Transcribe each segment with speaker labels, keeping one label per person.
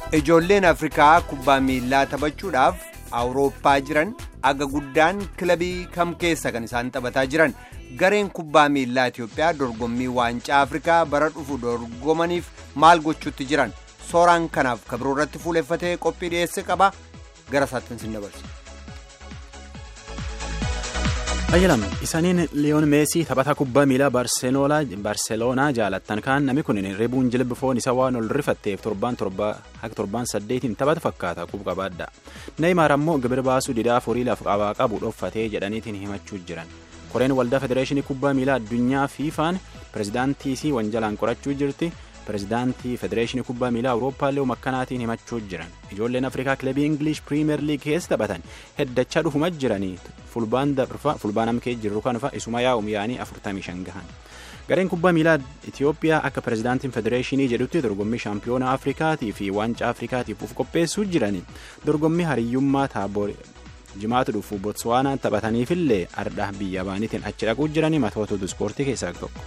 Speaker 1: Ijoolleen Afrikaa kubbaa miillaa taphachuudhaaf Awurooppaa jiran aga guddaan kilabii kam keessa kan isaan taphataa jiran gareen kubbaa miillaa Itoophiyaa dorgommii waancaa Afrikaa bara dhufu dorgomaniif maal gochuutti jiran sooraan kanaaf kabiroo irratti fuuleffatee qophii dhiyeesse qaba gara isaatti sin dabarsa.
Speaker 2: Ayyalam isaaniin liyoon meesii taphataa kubbaa miilaa barseeloonaa jaalattan kaan namni kun ribuun jilbi foon isa waan ol rifatteef torbaan haka torbaan saddeetiin taphata fakkaata qub qabaadha neeymaar ammoo gibir baasuu didaa horii lafa qabaa qabu dhoffatee jedhaniitiin himachuu jiran koreen waldaa federeeshinii kubbaa miilaa addunyaa fiifaan pirezidaantii wanjalaan qorachuu jirti pirezidaantii federeeshinii kubbaa miilaa awurooppaallee makkanaatiin himachuu jiran ijoolleen afrikaa kilabii ingilish piriimeer liig keessa taphatan heddachaa dhufuma jiranii fulbaan amkee jirru kanfa isuma yaa'um yaa'anii 45 gahan gareen kubbaa miilaa itiyoophiyaa akka pirezidaantiin federeeshinii jedhutti dorgommii shaampiyoona afrikaatii fi waancaa afrikaatiif uf qopheessuu jiranii dorgommii hariyyummaa taaboor jimaatu dhufu botswaanaan taphataniifillee ardhaa biyya baaniitiin achi dhaquu jiranii matoota ispoortii keessaa tokko.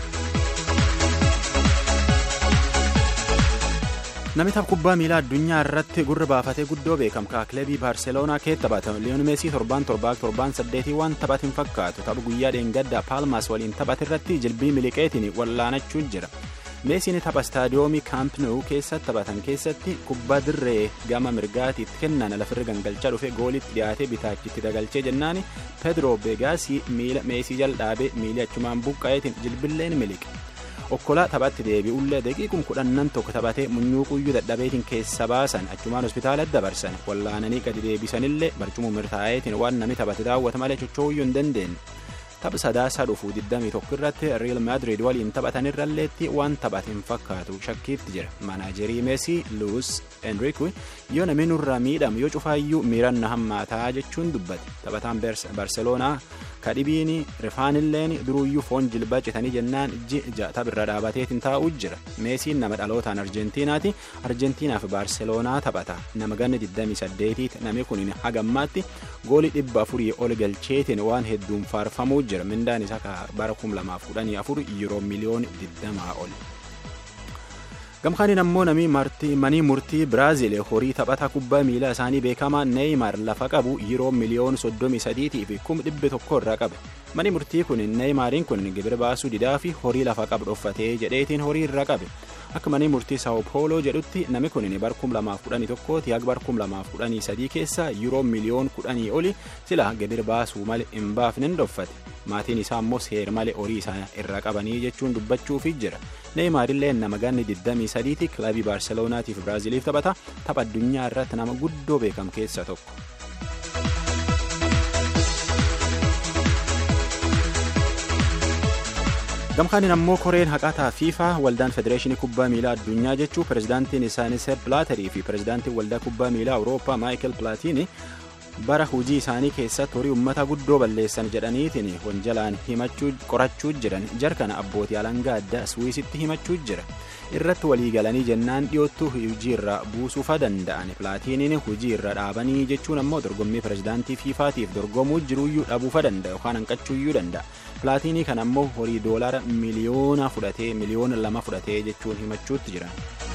Speaker 2: namni tapha kubbaa miilaa addunyaa irratti gurra baafatee guddoo beekamkaa kilabii baarseloonaa keessa taphata liyoon meesii torbaan torbaa torbaan saddeetii waan taphatin fakkaatu tapha guyyaa dheengaddaa paalmaas waliin taphate irratti jilbii miliqeetiin wallaanachuu jira meesiin tapha istaadiyoomii kaamp nou keessatti taphatan keessatti kubbaa dirree gama mirgaatiitti kennan lafirra gangalchaa dhufe goolitti dhiyaatee bitaachitti dagalchee jennaani pedro beegaasii miila meesii jal'aabee miilii achumaan buqqa'eetiin jilbilleen miliqe. okkolaa taphatti deebi'ullee daqiiqum kudhannan tokko taphatee munyuuquyyuu dadhabeetiin keessa baasan achumaan hospitaalatti dabarsan wallaananii gadi deebisanillee barcumuu mirtaa'eetiin waan namni taphate daawwata malee chochooyyuu hin dandeenye tapha sadaasaa dhufuu 21 irratti riil maadiriid waliin taphatanirralleetti waan taphate hin fakkaatu shakkiitti jira maanaajerii meesii luus enriku yoo namni nurraa miidhamu yoo cufaayyuu miiranna hammaataa jechuun dubbate taphataan barseloonaa kadhibiin rifaanilleen duruuyyuu foon jilbaa citanii jennaan ji'a taphirra dhaabateetiin taa'uu jira meesiin nama dhalootaan arjentiinaati arjentiinaaf baarseloonaa taphata nama ganni 28 namni kun hagammaatti goolii dhibba afurii ol galcheetiin waan hedduun faarfamuu jira mindaan isaa bara 2014 yeroo miliyoon 20 ol. gamkaaniin ammoo namni manii murtii biraaziil horii taphataa kubbaa miilaa isaanii beekamaa neeymaar lafa qabu yeroo miliyoon 33 fi 100 irraa qabe manii murtii kun neeymaariin kun gibira baasuu didaa fi horii lafa qabu dhoffatee jedheetiin horii irraa qabe akka manii murtii saawoo pooloo jedhutti namni kun bar 2011 ti bar 2013 keessa yeroo miliyoon 10 oli sila gibira baasuu malee hin baafne dhoffate maatiin isaa ammoo seer malee horii isaa irraa qabanii jechuun dubbachuufi jira neeyimaarillee nama ganni 23ti kilabii baarseloonaatiif biraaziiliif taphata tapha addunyaa irratti nama guddoo beekamu keessa tokko. gamkaaniin ammoo koreen haqataa fiifaa waldaan federeeshinii kubbaa miilaa addunyaa jechuu pirezidaantiin isaanii seep pilaatarii fi pirezidaantiin waldaa kubbaa miilaa awurooppaa maayikel pilaatiini bara hujii isaanii keessatti horii ummata guddoo balleessan jedhaniitiin wanjalaan himachuu qorachuu jiran jarkana abbootii alangaa addaa suwiisitti himachuu jira irratti walii galanii jennaan dhiyoottu hujii irra buusuufa danda'an pilaatiiniin hujii irra dhaabanii jechuun ammoo dorgommii pirezidaantii fiifaatiif dorgomuu jiruuyyuu dhabuufa danda'a yookaan hanqachuuyyuu danda'a pilaatiinii kan ammoo horii doolaara miliyoona fudhatee miliyoona lama fudhatee jechuun himachuutti jiran.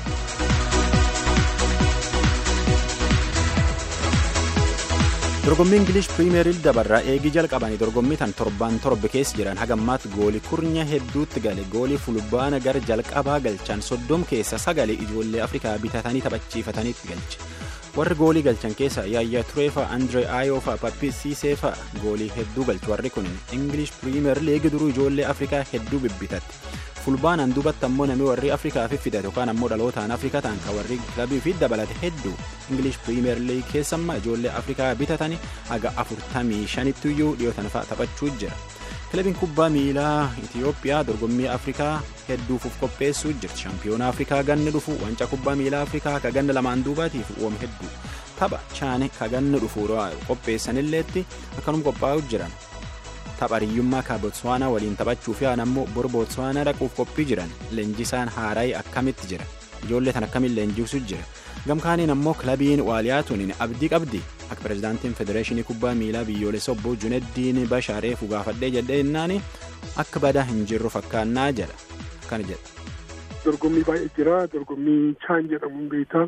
Speaker 2: dorgommii ingilish piriimeer liig dabarraa eegii jalqabanii dorgommii tan torbaan torbe keessa jiran hagammaatti goolii kurnya hedduutti gale goolii fulbaana gara jalqabaa galchan soddom keessa sagalee ijoollee afrikaa bitatanii taphachiifataniitti galche warri goolii galchan keessa yaayyaa tureefa andree aayoofa pappisiiseefa goolii hedduu galche warri kun ingilish piriimeer liig duruu ijoollee afrikaa hedduu bibbitatti fulbaanaan duubatti ammoo namni warri afrikaa fi fidate yookaan ammoo dhalootaan afrikaa ta'an kan warri kilabii fi dabalate hedduu ingilish piriimeer liig keessamma ijoollee afrikaa bitatanii haga afurtamii shanitti iyyuu dhiyootan fa'a taphachuu jira kilabiin kubbaa miilaa itiyoophiyaa dorgommii afrikaa hedduuf qopheessuu jirti shaampiyoona afrikaa ganni dhufu wanca kubbaa miilaa afrikaa ka ganna lamaan duubaatiif uumame hedduu tapha chaane ka ganni dhufu qopheessanilleetti akkanuma qophaa'u jiran tapha hiriyyummaa ka botswaanaa waliin taphachuuf yaan ammoo bor botswaanaa dhaquuf qophii jiran leenjisaan haaraayii akkamitti jira ijoollee tan akkamiin leenjisuu jira gamkaaniin ammoo kilabiin waaliyaatuun abdii qabdi akka pirezidaantiin federeeshinii kubbaa miilaa biyyoolessa obbo juneddiin bashaaree fugaafadhee jedhee innaani akka badaa hin jirru fakkaannaa jedha akkana jedha.
Speaker 3: dorgommii baay'ee jira dorgommii chaan jedhamuun beektaa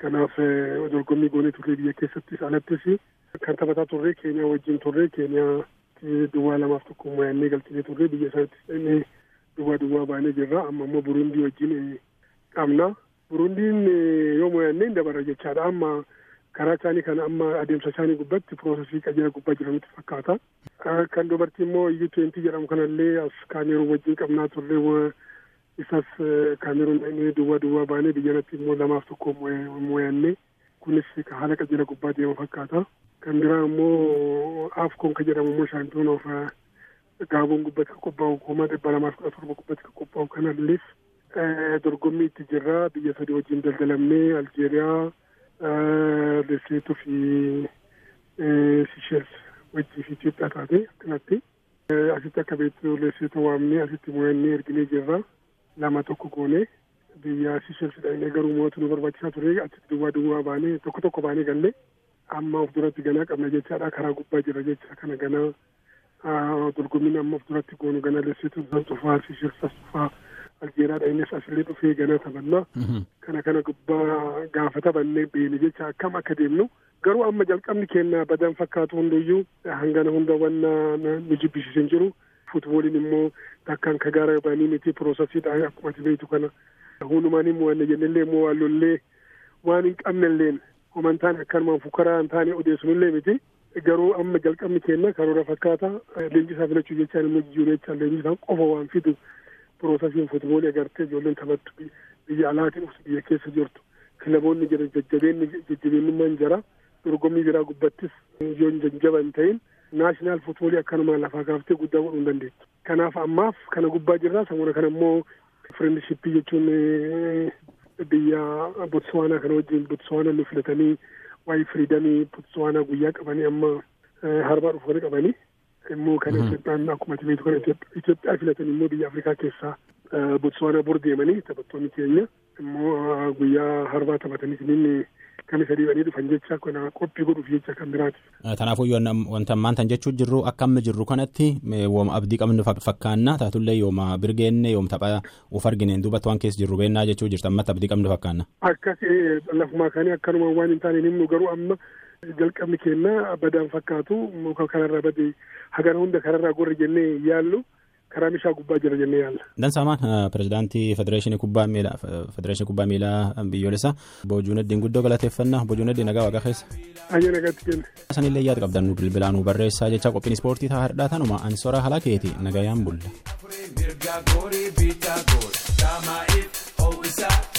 Speaker 3: Kanaaf dorgommii goonee turree biyya keessattis alattis kan taphataa turree Keeniyaa wajjin turree Keeniyaa duwwaa lamaaf tokko mo'annee galchinee turree biyya isaatti dhaqnee duwwaa duwwaa baanee jirra amma immoo Burundii wajjin qabna. Burundiin yoo mo'annee hin dabarra jechaadha amma karaa isaanii kana amma adeemsa isaanii gubbatti piroosesii qajeela gubbaa jiranitti fakkaata. Kan dubartii immoo iyyuu twentii jedhamu kanallee as kaameruun wajjin qabnaa turree isas kaameruun duwwaa duwwaa baanee biyyanatti immoo lamaaf tokko mo'annee kunis haala qajeela gubbaa deema fakkaata. Kan biraa immoo afkoon ka jedhamu immoo shaampiyoon of gaaboon gubbatti ka qophaa'u kuma dhibba lamaaf kudha torba gubbatti ka qophaa'u kanalleef dorgommii itti jirra biyya sadii wajjin daldalamnee aljeeriyaa leseetuu fi sisheels wajjii fi Itoophiyaa taate akkanatti asitti akka beektu leseetoo waamnee asitti mo'annee erginee jirra lama tokko goonee biyya sisheels dhaqnee garuu mo'atu nu barbaachisaa ture achitti duwwaa duwwaa baanee tokko tokko baanee gallee amma of duratti ganaa qabna jechaadha karaa gubbaa jira jecha kana ganaa dorgommiin amma of duratti goonu ganaa leseetuu san cufaa sisheels as cufaa aljeeraadha innis asillee dhufee ganaa taphannaa kana kana gubbaa gaafa taphannee beene jecha akkam akka deemnu garuu amma jalqabni keenya badan fakkaatu hunduyyuu hangana hunda wanna nu jibbisiisan jiru futbooliin immoo takkaan ka gaara banii miti piroosesiidha akkuma ati beektu kana hundumaanii mo'anne jennellee immoo waan lollee waan hin qabnelleen homantaan akkanumaan fukaraa hin taane odeessunillee miti garuu amma jalqabni keenya karoora fakkaata leenjisaa filachuu jechaan immoo jijjiiruu jechaan leenjisaan qofa waan fidu piroosesiin futboolii agartee ijoolleen taphattu biyya alaatiin dhuftu biyya keessa jirtu kilaboonni jira jajjabeenni jajjabeenyummaan jira dorgommii biraa gubbattis yoo jajjaba hin ta'in naashinaal futboolii akkanumaan lafaa kaaftee guddaa godhuu hin dandeettu. Kanaaf ammaaf kana gubbaa jirra sammuna kana immoo firendishippii jechuun biyya Botswaanaa kana wajjin Botswaanaa nu filatanii waa'ee firiidamii Botswaanaa guyyaa qabanii amma harbaa dhufanii qabanii immoo kan Itoophiyaan akkuma ati beektu kana Itoophiyaa filatan immoo biyya Afrikaa keessaa Botswaanaa bor deemanii taphattoonni keenya immoo guyyaa harbaa taphatanii siniin kan isa dhiibanii dhufan jecha kana qophii godhuuf jecha kan biraati.
Speaker 2: Kanaafuu wanta ammaan tan jechuu jirru akka amma jirru kanatti wooma abdii qabnu fakkaanna taatullee yooma birgeenne yoom tapha uf argineen duubatti waan keessa jirru beennaa jechuu jirtu ammatti abdii qabnu fakkaanna.
Speaker 3: Akkas lafumaa kaanii akkanuma waan hin taane himnu garuu amma jalqabni keenya badaan fakkaatu muka kanarraa bade hagana hunda kanarraa gorra jennee yaallu karaa meeshaa gubbaa jira jennee yaalla.
Speaker 2: Dansaamaan pirezidaantii federeeshinii kubbaa miilaa federeeshinii kubbaa miilaa biyyoolessaa Boojuuneddiin guddoo galateeffannaa Boojuuneddiin nagaa waaqa keessa.
Speaker 3: Ayya nagaatti kenna.
Speaker 2: Sanillee yaada qabdan nu bilbilaa nu barreessaa jecha qophiin ispoortii ta'a hardhaa tanuma ansora halaa keeti nagayaan bulla.